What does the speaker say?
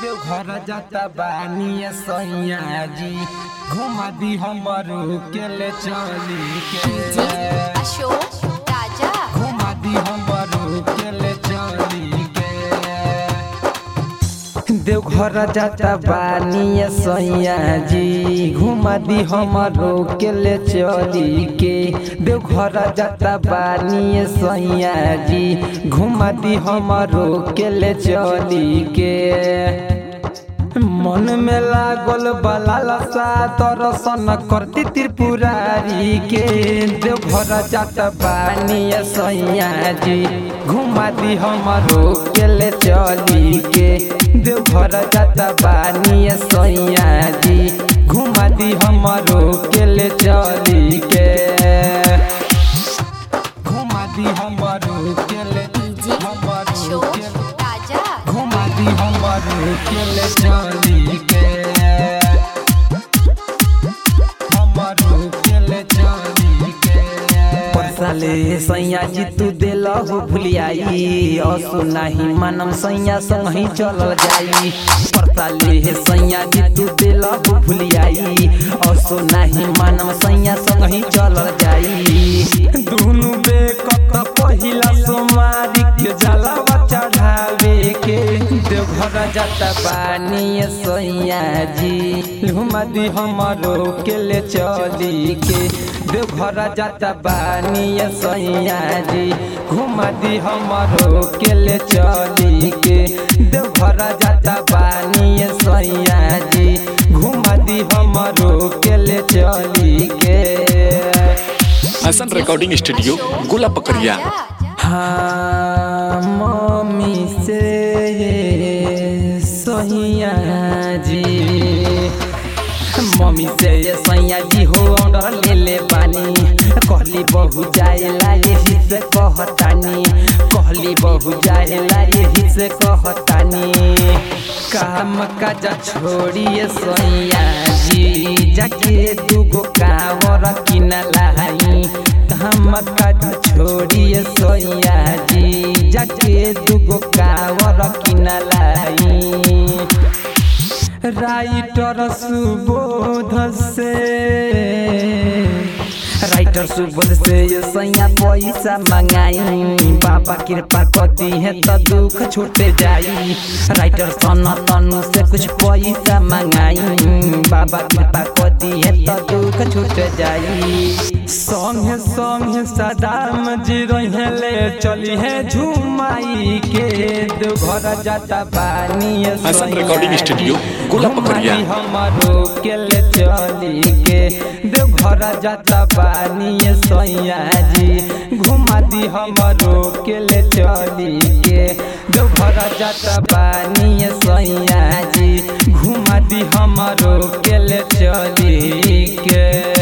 देवघर जाता बानी सैया जी घुमा दी हमरो के ले चली के अशोक राजा घुमा दी हमरो के ले चली के देवघर जाता बानी सैया जी घुमा दी हमरो के ले चली के देवघर जाता बानी सैया जी घुमा दी हमरो के ले चली के मन में लागल बलालसा दर्शन करती त्रिपुरारी के देवघर जात बानी सैया जी घुमा दी हमरो के ले चली के देवघर जात बानी सैया जी घुमा दी हमरो के ले चली के घुमा दी हमरो के ले डीजे हमरो अशोक के राजा घुमा दी हमरो के ले चली के हमरो के ले चली के परसाले सैया जी तू देल हो भुलियाई असो नाही मानम सैया संग ही चलल जाई परसाले सैया जी तू देल हो भुलियाई असो नाही मानम सैया संग ही चलल जाई दुनु बेकत पहिला सोमारी के जलावा चढ़ावे के देवघर जाता बानी सैया जी घुमा दी हमरो के ले चली के देवघर जाता बानी सैया जी घुमा दी हमरो के ले चली के देवघर जाता बानी सैया जी घुमा दी हमरो के ले चली के हसन रिकॉर्डिंग स्टूडियो गोला पकड़िया हाँ मम्मी से सहिया जी मम्मी से ये सैया जी हो ऑर्डर ले ले पानी कहली बहु जाएला यही से कहतानी कहली बहु जाएला यही से कहतानी काम काज छोड़िए सैया जी जाके दूगो कावर किना लाई काम काज छोड़िए सैया जी जाके दूगो कावर किना लाई राइटर सुबोध से राइटर सुबोध से ये सैया पैसा मंगाई बाबा कृपा कर दी है तो दुख छूटे जाई राइटर सन तनु से कुछ पैसा मंगाई बाबा कृपा कर दी है तो दुख छूट जाई संगे संगे सदाम जी रहे ले चली है झुमाई के देवघर जाता पानी हसन रिकॉर्डिंग स्टूडियो गोला पकड़िया हमारो के ले चली के देवघर जाता पानी सैया जी घुमा दी हमारो के ले चली के देवघर जाता पानी सैया जी घुमा दी हमारो के ले चली के